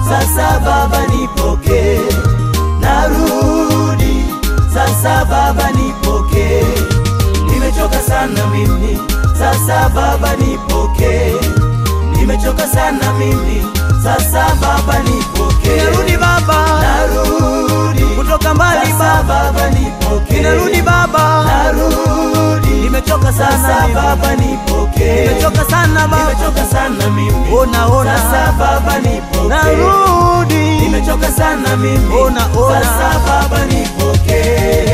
sasa Baba nipokee, narudi sasa Baba nipokee, nimechoka sana mimi, sasa Baba nipokee, nimechoka sana mimi, sasa Baba nipokee, Ninarudi Baba, narudi kutoka mbali sasa Baba, Baba nipokee, ninarudi Baba, narudi nimechoka sana sasa mimi, Baba nipokee, nimechoka sana Baba, nimechoka sana mimi, ona ona, sasa Baba nipokee, narudi, nimechoka sana mimi, Ona, ona. sasa Baba nipokee.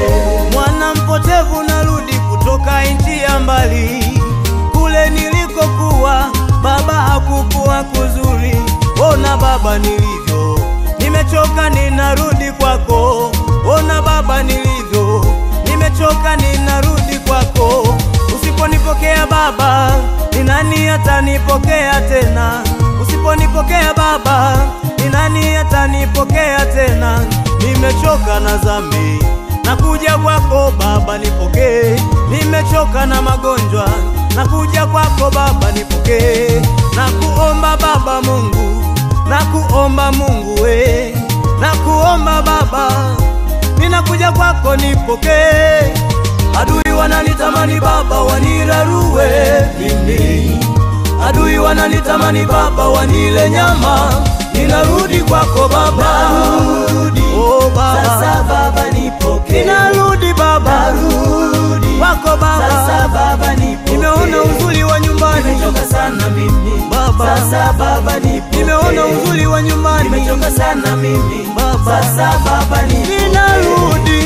mwana mpotevu, narudi kutoka nchi ya mbali, kule nilikokuwa Baba hakukuwa kuzuri. Ona Baba nilivyo, nimechoka, ninarudi kwako. Ona Baba nilivyo, nimechoka, ninarudi kwako. Usiponipokea Baba, ni nani atanipokea tena? Usiponipokea Baba, ni nani atanipokea tena? Nimechoka na dhambi, nakuja kwako Baba nipokee. Nimechoka na magonjwa, nakuja kwako Baba nipokee. Nakuomba Baba Mungu, nakuomba Mungu we, nakuomba Baba, ninakuja kwako nipokee. Adui wananitamani Baba, wanirarue mimi adui wananitamani Baba, wanile nyama. Ninarudi kwako Baba, Narudi, oh Baba, sasa Baba nipokee, ninarudi Baba narudi kwako Baba, sasa Baba nipokee, nimeona uzuri wa nyumbani nimechoka sana mimi Baba. sasa Baba nipokee, nimeona uzuri wa nyumbani nimechoka sana mimi Baba. sasa Baba nipokee, ninarudi,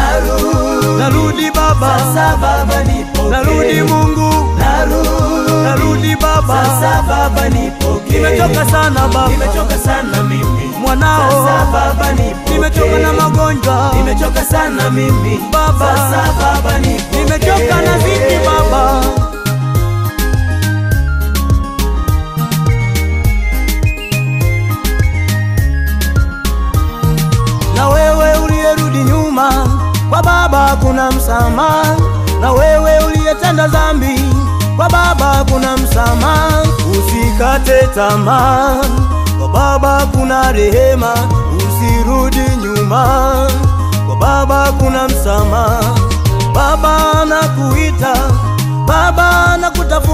narudi narudi Baba, sasa Baba nipokee, narudi Mungu, narudi narudi Baba, sasa Baba nipokee, nimechoka sana Baba, nimechoka sana mimi sasa mwanao, Baba nipokee, nimechoka na magonjwa, nimechoka sana mimi Baba. sasa Baba nipokee, nimechoka na dhiki Baba. Na wewe uliyerudi nyuma, kwa Baba kuna msamaha. Na wewe uliyetenda dhambi, kwa Baba kuna msamaha. Usikate tamaa, kwa Baba kuna rehema. Usirudi nyuma, kwa Baba kuna msamaha. Baba anakuita, Baba anakutafuta